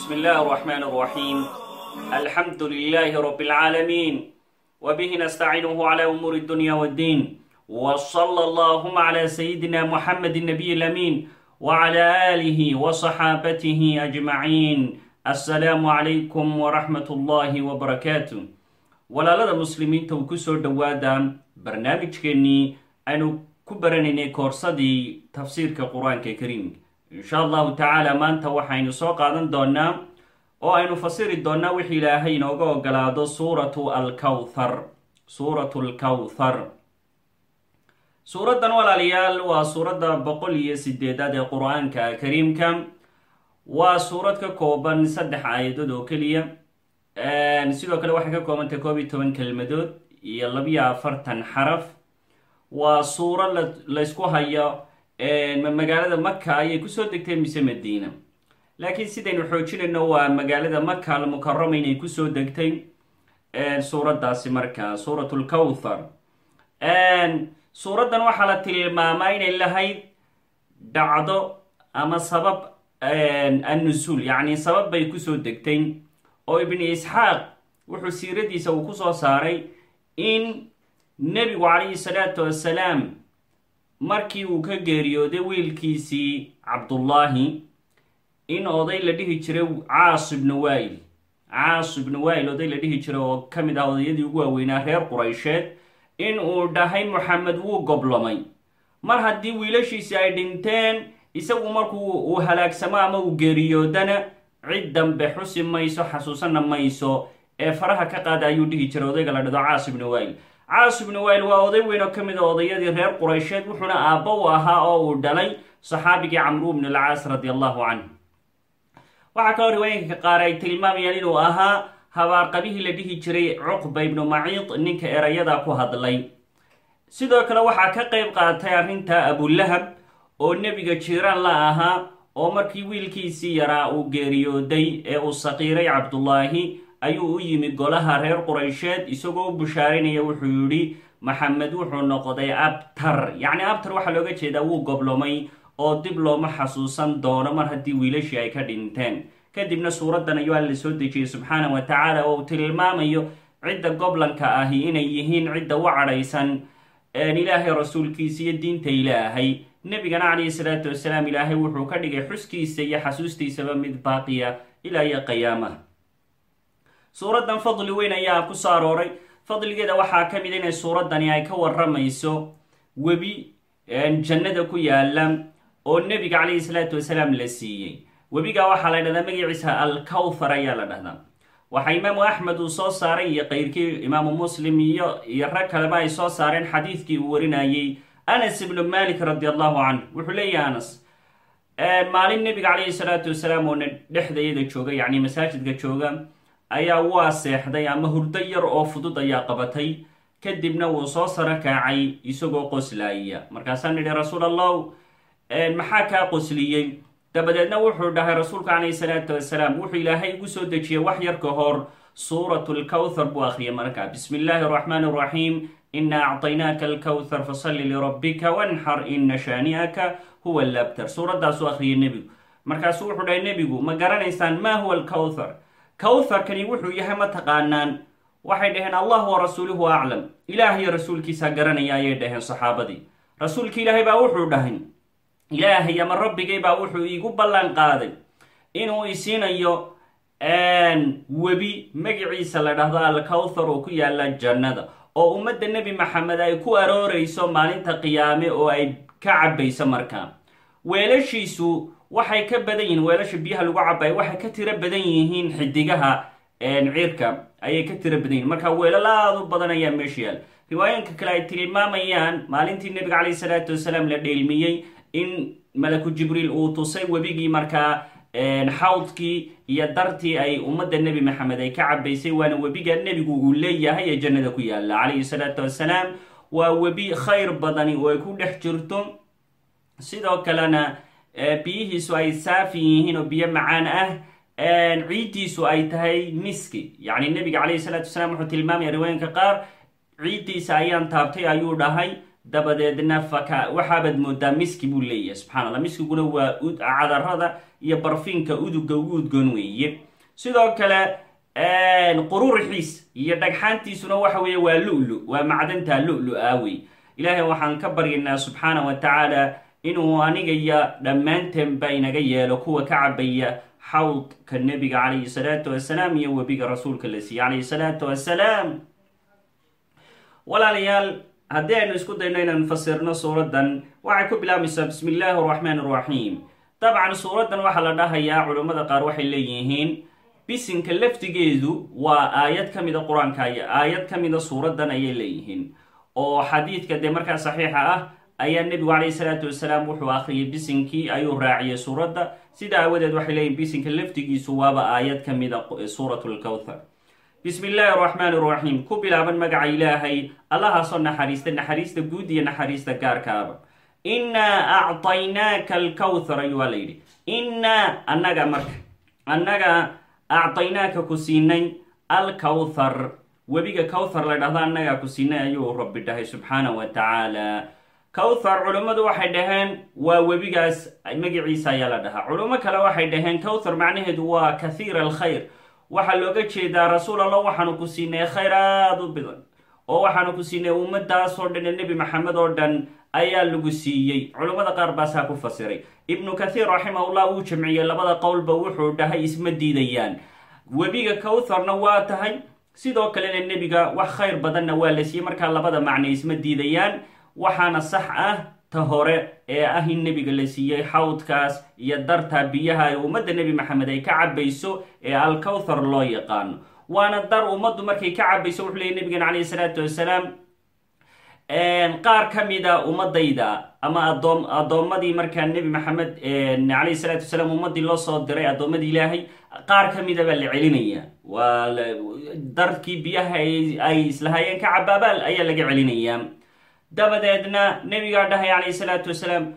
بسم الله الرحمن الرحيم الحمد لله رب العالمين وبه نستعينه على أمور الدنيا والدين وصلى اللهم على سيدنا محمد النبي الأمين وعلى آله وصحابته أجمعين السلام عليكم ورحمة الله وبركاته walaalada muslimiinta uu kusoo dhowaada barnaamijkeennii aynu ku baranaynay koorsadii tafsiirka qur-aanka kariimka insha allahu tacaala maanta waxaynu soo qaadan doonaa oo aynu fasiri doonaa wixii ilaahay inooga ogolaado suuratu alkawthar suuratu alkawthar suuraddan walaalayaal waa suuradda boqol iyo sideedaad ee qur-aanka kariimka waa suurad ka kooban saddex aayadood oo keliya sidoo kale waxay ka koobantay koob iyo toban kelmadood iyo labiyo afartan xaraf waa suuro laysku hayo magaalada maka ayay kusoo degtay mise madiina laakiin sidaynu xoojinayno waa magaalada maka almukarama inay kusoo degtay suuraddaasi markaa suurat lkawthar suuraddan waxaa la tilmaamaa inay lahayd dhacdo ama sabab annusuul yacni sabab bay kusoo degtay oo ibni isxaaq wuxuu siiradiisa uu kusoo saaray in nebigu calayhi salaatu wassalaam markii uu ka geeriyooday wiilkiisii cabdullaahi in oday la dhihi jiray caas ibnu waayil caas ibnu waayil oday la dhihi jiray oo ka mid ah odayadii ugu waaweynaa reer quraysheed in uu dhahay moxamed wuu goblomay mar haddii wiilashiisi ay dhinteen isagu markuu uu halaagsamo ama uu geeriyoodana cid dambe xusi mayso xasuusana mayso ee faraha ka qaada ayuu dhihi jiray odayga la dhado caas ibnu waayil caas ibnu waayil waa oday weyn oo ka mid a odayadii reer quraysheed wuxuuna aabba u ahaa oo uu dhalay saxaabigii camru ibn alcaas radi allahu canhu waxaa kaloo riwaayinka qaar ay tilmaamayaan inuu ahaa habaarqabihii la dhihi jiray cuqba ibnu maciid ninka erayada ku hadlay sidoo kale waxaa ka qayb qaatay arrinta abulahab oo nebiga jiiraan la ahaa oo markii wiilkiisii yaraa uu geeriyooday ee uu saqiiray cabdullaahi ayuu u yimi golaha reer quraysheed isagoo u bushaarinaya wuxuu yidhi maxamed wuxuu noqday abtar yacni abtar waxaa looga jeedaa wuu goblomay oo dib looma xasuusan doono mar haddii wiilashii ay ka dhinteen kadibna suuraddan ayuu alla soo dejiyey subxaana wa tacaala oo uu tilmaamayo cidda goblanka ahi inay yihiin cidda u cadhaysan ilaahay rasuulkiisa iyo diinta ilaahay nebigana calayhi salaatu wasalaam ilaahay wuxuu ka dhigay xuskiisa iyo xasuustiisaba mid baaqiya ilaa iyo qiyaamaha suuraddan fadli weyn ayaa ku soo arooray fadligeeda waxaa ka mid inay suuraddani ay ka waramayso webi jannada ku yaala oo nebiga calayhi salaatu wasalaam la siiyey webiga waxaa la dhahdaa magaciisa alkawthar ayaa la dhahdaa waxaa imaamu axmed uu soo saaray iyo qeyrkii imaamu muslim iyo iyo rag kaleba ay soo saareen xadiidkii uu warinayey anas ibnu malik radi allahu canhu wuxuu leeyahay anas maalin nebiga calayhi salaatu wasalaam oo dhexdayada jooga yacni masaajidka jooga ayaa waa seexday ama hurdo yar oo fudud ayaa qabatay kadibna wuu soo saro kaacay isagoo qoslaaya markaasaan nidhi rasuul allahu maxaa kaa qosliyey dabadeedna wuxuu dhahay rasuulka calayhi salaatu wasalaam wuxuu ilaahay igu soo dejiyey wax yar ka hor suuratu lkawthar buu akhriyay markaa bismi illaahi araxmaan araxiim ina acطaynaaka alkawthar fasalli lirabbika wanxar ina shaani'aka huwa labtar suuraddaasuu akhriyay nebigu markaasuu wuxuu dhahay nebigu ma garanaysaan ma huwa alkawthar kawtharkani wuxuu yahay ma taqaanaan waxay dhaheen allah wa rasuuluhu aclam ilaahayo rasuulkiisaa garanaya ayay dhaheen saxaabadii rasuulki ilaahay baa wuxuu dhahay ilaahay ama rabbigay baa wuxuu iigu ballan qaaday inuu isiinayo webi magiciisa la dhahdo alkawthar oo ku yaala jannada oo ummadda nebi maxamed ay ku arooreyso maalinta qiyaame oo ay ka cabayso markaa weelashiisu waxay ka badan yihiin weelasha biyaha lagu cabayo waxay ka tiro badan yihiin xidigaha cirka ayay ka tiro badan yihin marka weelal aada u badan ayaa meesha yaal riwaayinka kale ay tilmaamayaan maalintii nebiga calayhi salaatu wasalaam la dheelmiyey in malaku jibriil uu tusay webigii markaa xawdkii iyo dartii ay ummadda nebi maxamed ay ka cabaysay waana webiga nebigu uu leeyahay ee jannada ku yaala calayhi salaatu wasalaam waa webi khayr badani oo ay ku dhex jirto sidoo kalena biyihiisu ay saafi yihiin oo biyo macaan ah ciiddiisu ay tahay miski yacni nebiga calayhi salaatu wasalaam wuxuu tilmaamaya riwaayinka qaar ciiddiisa ayaan taabtay ayuu dhahay dabadeedna faka waxaabaad moodaa miski buu leeyahay subxana allah miskiguna waa cadarada iyo barfiinka uduga ugu udgoon weeye sidoo kale qururixiis iyo dhagxaantiisuna waxa weeye waa lu-lu waa macdanta lu-lu ah wey ilaahay waxaan ka baryaynaa subxaana wa tacaala inuu aniga iyo dhammaanteenba inaga yeelo kuwa ka cabaya xawdka nebiga calayhi salaatu wasalaam iyo webiga rasuulka la siiyey calayhi salaatu wasalaam walaalayaal haddii aynu isku dayno inaynu fasirno suuraddan waxay ku bilaabmaysaa bismi illaahi araxmaan araxiim dabcan suuraddan waxaa la dhahayaa culammada qaar waxay leeyihiin bisinka laftigeedu waa aayad ka mida qur-aanka aayad ka mida suuraddan ayay leeyihiin oo xadiidka dee markaa saxiixa ah ayaa nebigu calayhi salaatu wasalaam wuxuu akhriyay bisinkii ayuu raaciyay suuradda sida aawadeed waxay leeyihin bisinka laftigiisu waaba aayad ka mida suurat lkowthar bismi illaahi araxmaan araxiim ku bilaaban magaca ilaahay allahaasoo naxariista naxariista guud iyo naxariista gaarkaaba innaa acطaynaaka alkowthar ayuu la yidhi innaa annaga marka annaga acطaynaaka ku siinay alkowthar webiga kowthar la dhahdo annagaa ku siinay ayuu rabbi dhahay subxaana wa tacaala kowthar culummadu waxay dhaheen waa webigaas magaciisa ayaa la dhahaa culummo kale waxay dhaheen kowthar macnaheedu waa kathiir alkhayr waxaa looga jeedaa rasuul allah waxaanu ku siinay khayr aada u badan oo waxaanu ku siinay ummadaasoo dhan ee nebi maxamed oo dhan ayaa lagu siiyey culummada qaar baasaa ku fasiray ibnu kathiir raximahullah wuu jamciyey labada qowlba wuxuu dhahay isma diidayaan webiga kowtharna waa tahay sidoo kalena nebiga wax khayr badanna waa la siiyey markaa labada macne isma diidayaan waxaana sax ah ta hore ee ah in nebiga la siiyey xawdkaas iyo darta biyaha ee ummadda nebi maxamed ay ka cabayso ee alkowthar loo yaqaano waana dar ummaddu markay ka cabayso wuxuu leeyay nebigan calayhi salaatu wasalaam qaar ka mida ummadayda ama adoom addoommadii markaa nebi maxamed calayhi salaatu wasalaam ummadii loo soo diray addoommadii ilaahay qaar ka mida baa la celinaya waa darkii biyaha ay islahaayeen ka cabaabaal ayaa laga celinayaa dabadeedna nebigaa dhahay calayhi salaatu wasalaam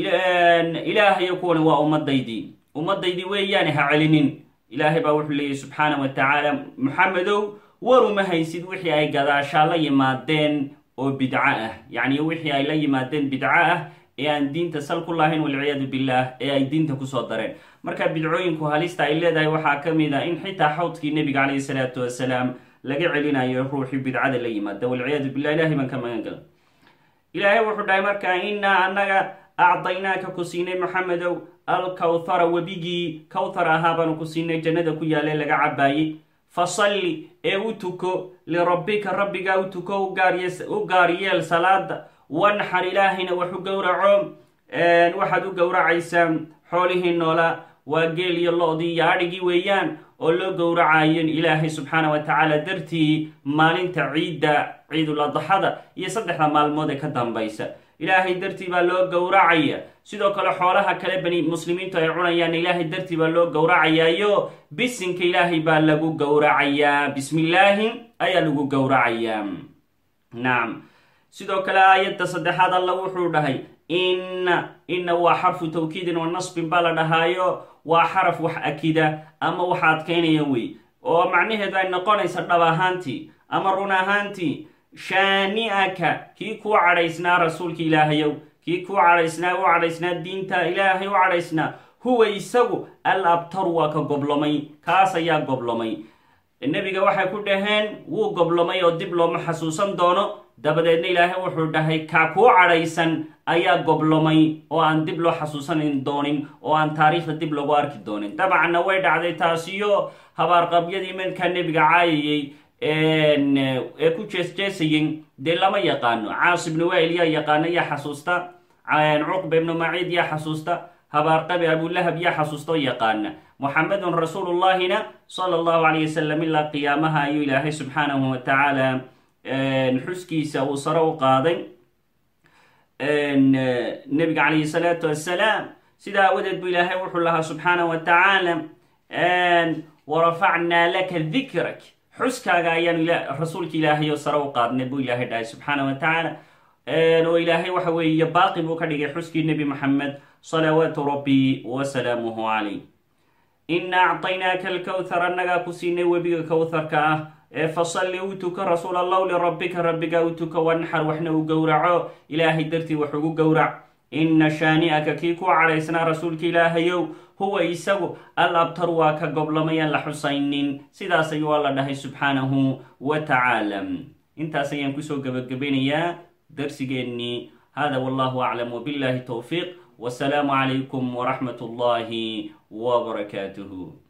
ilaahayo kuwani waa ummadaydii ummadaydii weeyaane ha celinin ilaahay baa wuxuu leeyahy subxaana wa tacaala maxamedow war uma haysid wixii ay gadaashaa la yimaadeen oo bidco ah yacni wixii ay la yimaadeen bidco ah ee aan diinta sal ku lahayn walciyaadu billaah ee ay diinta kusoo dareen marka bidcooyinku halista ay leedahay waxaa ka mid a in xitaa xawdkii nebiga calayhi salaatu wasalaam laga celinayo ruuxii bidcada la yimaada walciyaadu billah ilahay baan ka magan gala ilaahay wuxuu dhahay markaa innaa annaga acdaynaaka ku siinay maxamedow alkowthara webigii kowthar ahaa baanu ku siinay jannada ku yaale laga cabaayey fasalli ee u tuko lirabbika rabbigaa u tuko u gaaryeel salaada wanxar ilaahayna wax u gowraco waxaad u gowracaysaa xoolihii noola waa geel iyo lo-dii iyo adhigii weeyaan oo loo gowracayo ilaahay subxaana wa tacaala dartii maalinta ciidda ciidul adxada iyo saddexda maalmood ee ka dambaysa ilaahay dartii baa loo gowracaya sidoo kale xoolaha kale bani muslimiintu ay cunayaan ilaahay dartii baa loo gowracayaayo bisinka ilaahay baa lagu gowracayaa bismillaahi ayaa lagu gowracayaa nacam sidoo kale aayadda saddexaad alla wuxuu dhahay inna inna waa xarfu tawkiidin wa nasbin baa la dhahaayo waa xaraf wax akida ama wax adkaynaya wey oo macnaheedu ay noqonaysa dhab ahaantii ama run ahaantii shaani-aka kii kuu cadhaysnaa rasuulka ilaahayow kii kuu cadhaysnaa u cadhaysnaa diinta ilaahay u cadhaysnaa huwa isagu al abtaru waa ka goblomay kaas ayaa goblomay nebiga waxay ku dhaheen wuu goblomay oo dib looma xasuusan doono dabadeedna ilaahay wuxuu dhahay kaa kuu cadhaysan ayaa goblomay oo aan dib loo xasuusanin doonin oo aan taariikhda dib lagu arki doonin dabcanna way dhacday taasiyo habaarqabyadii markaa nebiga caayayey ee ku jeesjeesayey dee lama yaqaano caas ibnu wail yaa yaqaana yaa xasuusta cuqba ibnu maciid yaa xasuusta habaarqabi abulahab yaa xasuusta oo yaqaana muxamedun rasuulullahina sala allahu calayh wasalam ilaa qiyaamaha ayuu ilaahay subxaanahu wa tacaala xuskiisa uu sare u qaaday nebiga calayhi salaatu wassalaam sidaa awadeed buu ilaahay wuxuu lahaa subxaana wa tacaala warafacnaa laka dikrak xuskaaga ayaanu rasuulka ilaahay oo sare u qaadnay buu ilaahay dhahay subxaana wa tacaala oo ilaahay waxa weeye baaqi buu ka dhigay xuskii nebi moxamed salawaatu rabbi wasalaamuhu calayh ina acطaynaaka alkowthar annagaa ku siinay webiga kowtharka ah fasalli u tuka rasuul allahu lirabbika rabbiga u tuka wanxar waxna u gowraco ilaahay dartii wax ugu gowrac ina shaani'aka kii ku cadhaysnaa rasuulka ilaahayow huwa isagu al abtar waa ka goblamayaan la xusaynin sidaas ayuu alla dhahay subxaanahu wa tacaala intaas ayaan kusoo gebagabeynayaa darsigeennii hada wallahu aclam wbillahi towfiiq wasalaamu calaykum waraxmat ullahi wbarakaatuh